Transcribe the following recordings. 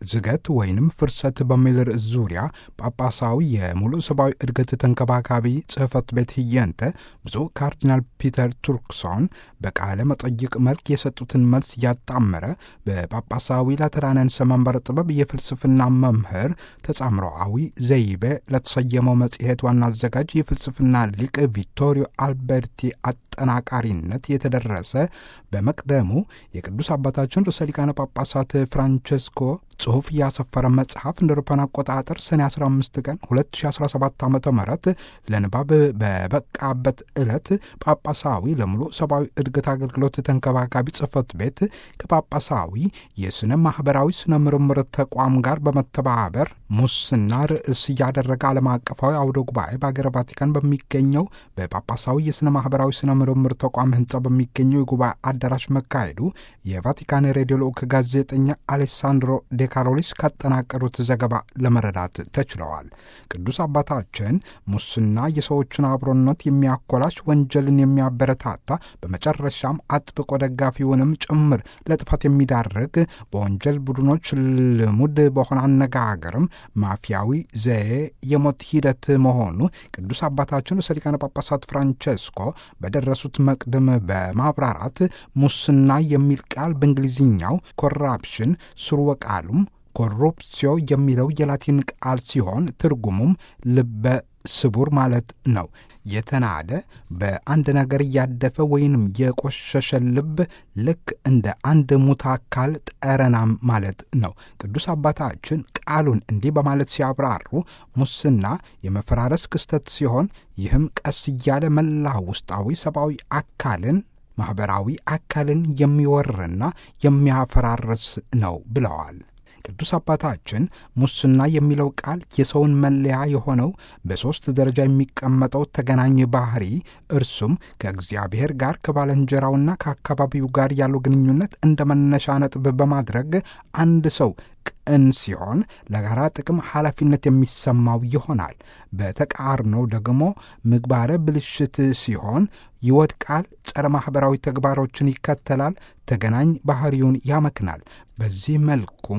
ዝገት ወይንም ፍርሰት በሚል ርዕስ ዙሪያ ጳጳሳዊ የሙሉ ሰብአዊ እድገት ተንከባካቢ ጽሕፈት ቤት ህየንተ ብፁዕ ካርዲናል ፒተር ቱርክሶን በቃለ መጠይቅ መልክ የሰጡትን መልስ እያጣመረ በጳጳሳዊ ላተራንያንስ መንበረ ጥበብ የፍልስፍና መምህር ተጻምሮአዊ ዘይቤ ለተሰየመው መጽሔት ዋና አዘጋጅ የፍልስፍና ሊቅ ቪቶሪዮ አልበርቲ አጠናቃሪነት የተደረሰ በመቅደሙ የቅዱስ አባታችን ርዕሰ ሊቃነ ጳጳሳት ፍራንቸስኮ ጽሑፍ ያሰፈረ መጽሐፍ እንደ አውሮፓውያን አቆጣጠር ሰኔ 15 ቀን 2017 ዓ ም ለንባብ በበቃበት ዕለት ጳጳሳዊ ለሙሉ ሰብአዊ እድገት አገልግሎት ተንከባካቢ ጽሕፈት ቤት ከጳጳሳዊ የሥነ ማኅበራዊ ሥነ ምርምር ተቋም ጋር በመተባበር ሙስና ርዕስ እያደረገ ዓለም አቀፋዊ አውደ ጉባኤ በአገረ ቫቲካን በሚገኘው በጳጳሳዊ የሥነ ማኅበራዊ ሥነ ምርምር ተቋም ሕንፃ በሚገኘው የጉባኤ አዳራሽ መካሄዱ የቫቲካን ሬዲዮ ልዑክ ጋዜጠኛ አሌሳንድሮ ዴካሮሊስ ካጠናቀሩት ዘገባ ለመረዳት ተችለዋል። ቅዱስ አባታችን ሙስና የሰዎችን አብሮነት የሚያኮላሽ፣ ወንጀልን የሚያበረታታ፣ በመጨረሻም አጥብቆ ደጋፊውንም ጭምር ለጥፋት የሚዳርግ በወንጀል ቡድኖች ልሙድ በሆነ አነጋገርም ማፊያዊ ዘዬ የሞት ሂደት መሆኑ ቅዱስ አባታችን ርዕሰ ሊቃነ ጳጳሳት ፍራንቸስኮ በደረሱት መቅድም በማብራራት ሙስና የሚል ቃል በእንግሊዝኛው ኮራፕሽን ስርወ ቃሉም ኮሩፕሲዮ የሚለው የላቲን ቃል ሲሆን ትርጉሙም ልበ ስቡር ማለት ነው። የተናደ በአንድ ነገር እያደፈ ወይንም የቆሸሸ ልብ ልክ እንደ አንድ ሙት አካል ጠረናም ማለት ነው። ቅዱስ አባታችን ቃሉን እንዲህ በማለት ሲያብራሩ ሙስና የመፈራረስ ክስተት ሲሆን ይህም ቀስ እያለ መላ ውስጣዊ ሰብአዊ አካልን ማኅበራዊ አካልን የሚወርና የሚያፈራርስ ነው ብለዋል። ቅዱስ አባታችን ሙስና የሚለው ቃል የሰውን መለያ የሆነው በሦስት ደረጃ የሚቀመጠው ተገናኝ ባህሪ እርሱም ከእግዚአብሔር ጋር ከባልንጀራውና ከአካባቢው ጋር ያለው ግንኙነት እንደ መነሻ ነጥብ በማድረግ አንድ ሰው ቅን ሲሆን ለጋራ ጥቅም ኃላፊነት የሚሰማው ይሆናል። በተቃርኖው ደግሞ ምግባረ ብልሽት ሲሆን ይወድቃል፣ ጸረ ማኅበራዊ ተግባሮችን ይከተላል፣ ተገናኝ ባህሪውን ያመክናል። በዚህ መልኩም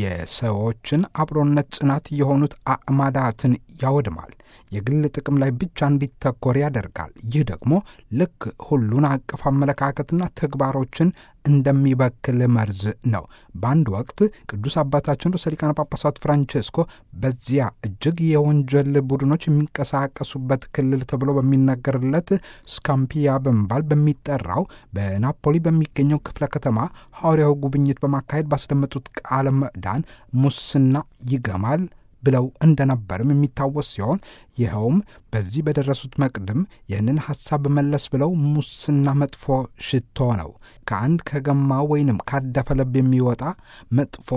የሰዎችን አብሮነት ጽናት የሆኑት አዕማዳትን ያወድማል፣ የግል ጥቅም ላይ ብቻ እንዲተኮር ያደርጋል። ይህ ደግሞ ልክ ሁሉን አቀፍ አመለካከትና ተግባሮችን እንደሚበክል መርዝ ነው። በአንድ ወቅት ቅዱስ አባታችን ርዕሰ ሊቃነ ጳጳሳት ፍራንቼስኮ በዚያ እጅግ የወንጀል ቡድኖች የሚንቀሳቀሱበት ክልል ተብሎ በሚነገርለት ስካምፒያ በመባል በሚጠራው በናፖሊ በሚገኘው ክፍለ ከተማ ሐዋርያዊ ጉብኝት በማካሄድ ባስደመጡት ቃለ ምዕዳን ሙስና ይገማል ብለው እንደነበርም የሚታወስ ሲሆን ይኸውም በዚህ በደረሱት መቅድም ይህንን ሐሳብ መለስ ብለው ሙስና መጥፎ ሽቶ ነው፣ ከአንድ ከገማ ወይንም ካደፈ ልብ የሚወጣ መጥፎ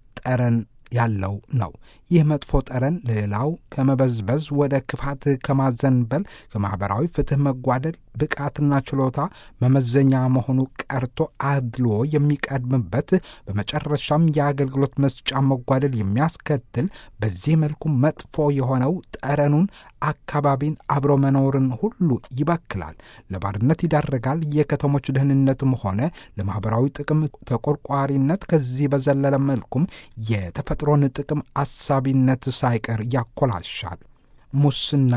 ጠረን ያለው ነው። ይህ መጥፎ ጠረን ሌላው ከመበዝበዝ ወደ ክፋት ከማዘንበል ከማኅበራዊ ፍትሕ መጓደል ብቃትና ችሎታ መመዘኛ መሆኑ ቀርቶ አድልዎ የሚቀድምበት በመጨረሻም የአገልግሎት መስጫ መጓደል የሚያስከትል በዚህ መልኩ መጥፎ የሆነው ጠረኑን አካባቢን አብሮ መኖርን ሁሉ ይበክላል፣ ለባርነት ይዳርጋል። የከተሞች ደህንነትም ሆነ ለማኅበራዊ ጥቅም ተቆርቋሪነት ከዚህ በዘለለ መልኩም የተፈጥሮን ጥቅም አሳቢነት ሳይቀር ያኮላሻል። ሙስና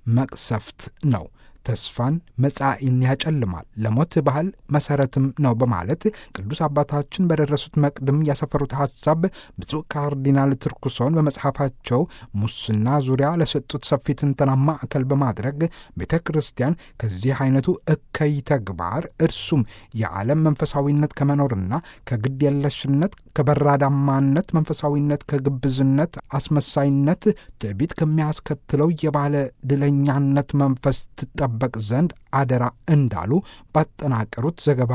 መቅሰፍት ነው። ተስፋን መጻኢን ያጨልማል፣ ለሞት ባህል መሠረትም ነው በማለት ቅዱስ አባታችን በደረሱት መቅድም ያሰፈሩት ሐሳብ ብፁዕ ካርዲናል ትርኩሶን በመጽሐፋቸው ሙስና ዙሪያ ለሰጡት ሰፊ ትንተና ማዕከል በማድረግ ቤተ ክርስቲያን ከዚህ አይነቱ እከይ ተግባር እርሱም የዓለም መንፈሳዊነት ከመኖርና ከግድ የለሽነት ከበራዳማነት መንፈሳዊነት ከግብዝነት አስመሳይነት ትዕቢት ከሚያስከትለው የባለ ድለኛነት መንፈስ ትጠበቅ ዘንድ አደራ እንዳሉ ባጠናቀሩት ዘገባ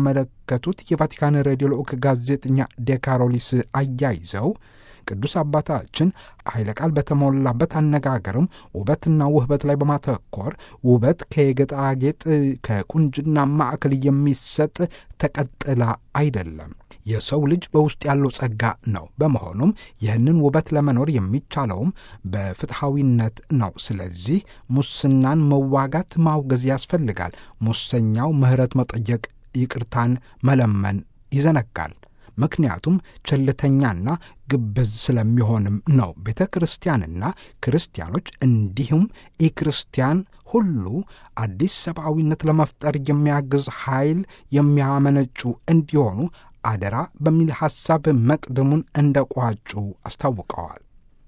ያመለከቱት የቫቲካን ሬዲዮ ልዑክ ጋዜጠኛ ዴካሮሊስ አያይዘው ቅዱስ አባታችን ኃይለ ቃል በተሞላበት አነጋገርም ውበትና ውህበት ላይ በማተኮር ውበት ከጌጣጌጥ ከቁንጅና ማዕከል የሚሰጥ ተቀጥላ አይደለም የሰው ልጅ በውስጥ ያለው ጸጋ ነው። በመሆኑም ይህንን ውበት ለመኖር የሚቻለውም በፍትሐዊነት ነው። ስለዚህ ሙስናን መዋጋት፣ ማውገዝ ያስፈልጋል። ሙሰኛው ምሕረት መጠየቅ፣ ይቅርታን መለመን ይዘነጋል። ምክንያቱም ቸልተኛና ግብዝ ስለሚሆንም ነው። ቤተ ክርስቲያንና ክርስቲያኖች እንዲሁም ኢክርስቲያን ሁሉ አዲስ ሰብአዊነት ለመፍጠር የሚያግዝ ኃይል የሚያመነጩ እንዲሆኑ አደራ በሚል ሐሳብ መቅድሙን እንደ ቋጩ አስታውቀዋል።